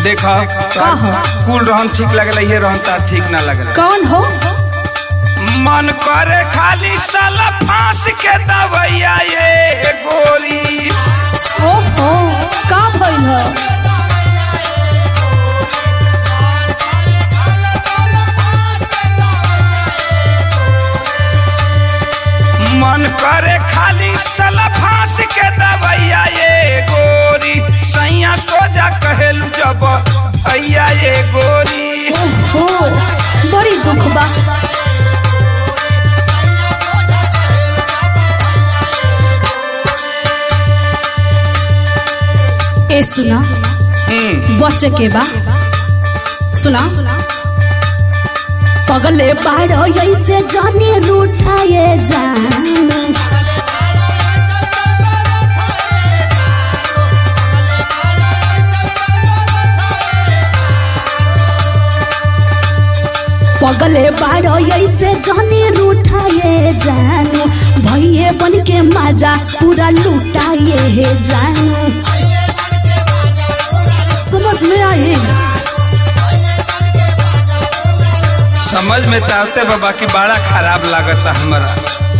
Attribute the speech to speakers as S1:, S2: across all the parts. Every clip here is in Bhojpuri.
S1: देख
S2: का हो?
S1: कुल रहन ठीक लगल ये रहन तार ठीक ना लगल
S2: कौन हो
S1: मन करे खाली साला फांस के दवैया ये गोरी
S2: ओहो का भइल हो
S1: मन करे खाली साला फांस के दवैया ये गोरी सैया सोजा कहेलू जब भैया ये गोरी
S2: ओहो बड़ी दुख बा ए सुना
S1: हम्म
S2: बच्चे के बा सुना पगले बाड़ो ऐसे जानी रूठाए जान पगले बाड़ो ऐसे जानी रूठाए जानू भैये बन के मजा पूरा लुटाए हे जानू समझ में आई
S1: समझ में ताते बाबा की बड़ा खराब लागता हमारा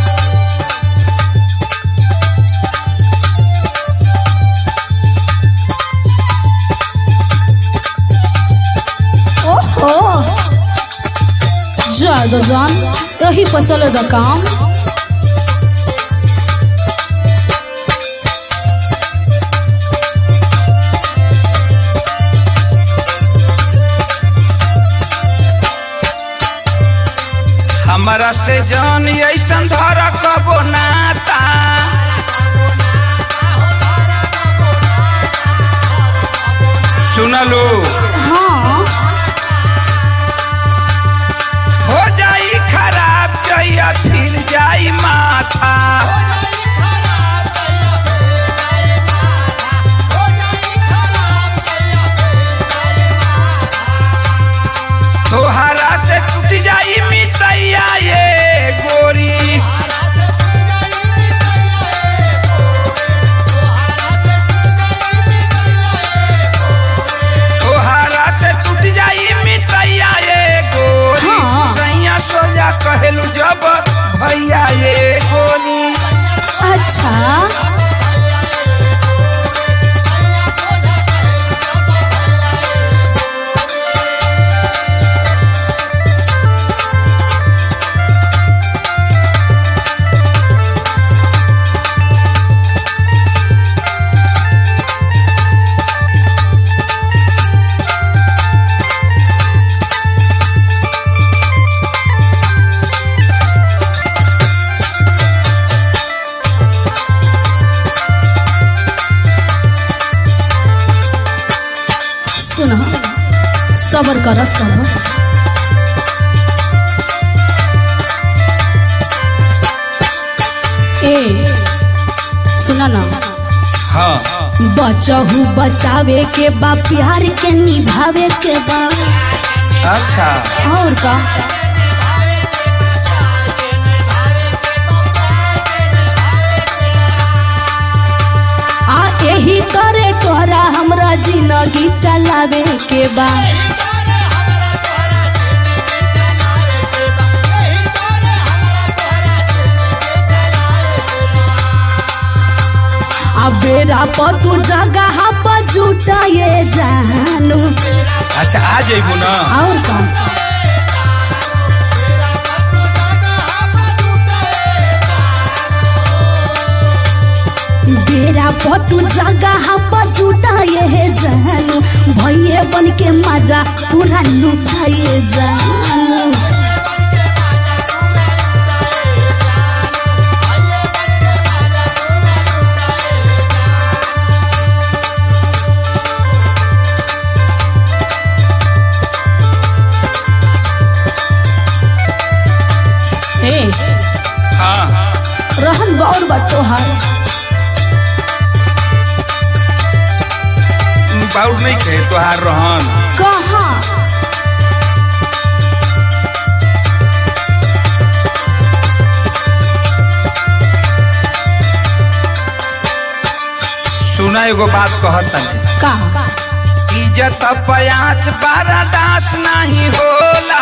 S2: ओहो जा जान यही पर चले द काम
S1: हमारा से जान ऐसन धर कबो नाता सुनलू
S2: हाँ
S1: हो जाई खराब जइया फिर जाई माथा तोहरा से टूट जाई मितैया ये गोरी तोहरा से टूट जाई मितैया ये गोरी
S2: हाँ।
S1: सैया सोजा कहेलू जब भैया ये गोरी
S2: अच्छा सुनो सबर कर सबर ए सुना ना
S1: हाँ
S2: बचहू बचावे के बा प्यार के निभावे के बा
S1: अच्छा
S2: और का आ यही करे तोरा हमरा जिंदगी चलावे के बा आ बेरा पर तू जगह पर जुटाए जानू
S1: अच्छा आ जाइबू ना
S2: और का बेरा पर तू जगह पर जुटाए हे जानू भैये बन के मजा पूरा लुटाए जानू ए
S1: हाँ
S2: रहन बौर बा तोहार
S1: बाउर नहीं खे तोहार रहन
S2: कहाँ
S1: सुना एगो बात कहत तनी
S2: का
S1: इज्जत पयात बारादास नहीं होला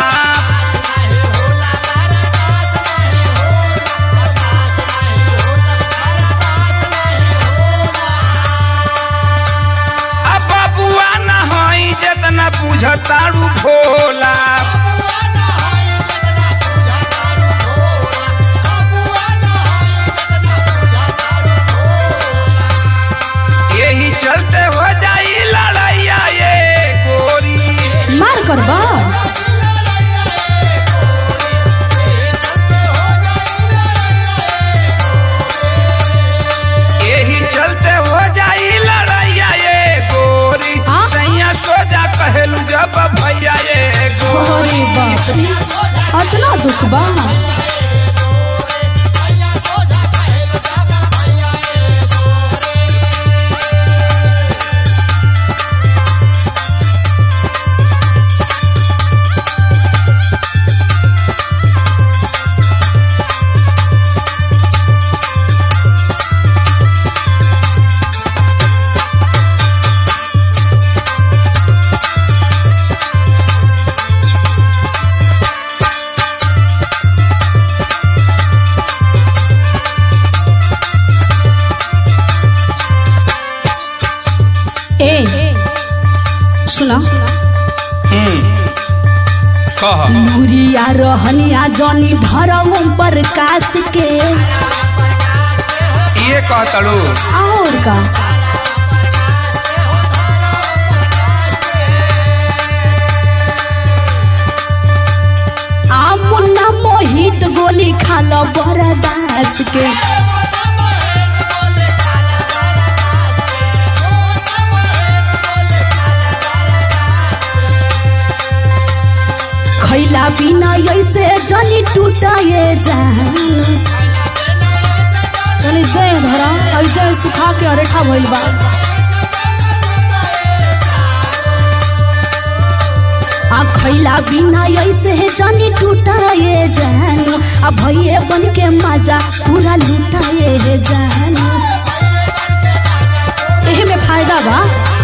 S1: अब बबुआ न हई जितना बुझतारू भोला यही चलते हो जाई लड़ैया ये गोरी
S2: मार करबा
S1: यही चलते हो जाई लड़ैया ये गोरी
S2: हाँ?
S1: सैया सोजा कहलू जब भैया ये गोरी
S2: अरे बाप रे अतना दुख बा ए सुना
S1: कह
S2: मुरिया रहनिया जनी भरम प्रकाश के
S1: ये कहतड़ू
S2: और का आ मुन्ना मोहित गोली खालो बरदास के खैला बिना ऐसे जनी टूटाए जान तनी जय धरा ऐसे सुखा के अरेठा भइल बा आ खैला बिना ऐसे जनी टूटाए जान आ भैये बन के मजा पूरा लुटाए जान एही में फायदा बा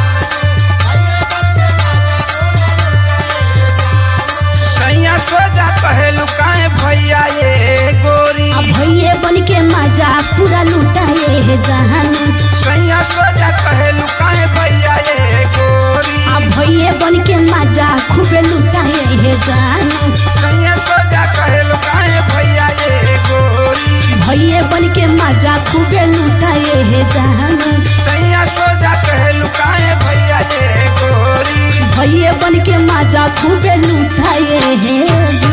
S1: सैया सोजा कहलू काहे भैया ये गोरी
S2: आ भैये बन के मजा पूरा लुटाए जान
S1: सैया सोजा कहलू काहे भैया ये गोरी
S2: आ भैये बन के मजा खूबे लुटाए हे जान
S1: सैया सोजा कहलू काहे भैया ये गोरी
S2: भैये बन के मजा खूबे लुटाए हे जान
S1: सैया सोजा कहलू काहे भैया ये गोरी
S2: भैये बन के मजा खूबे लुटाए हे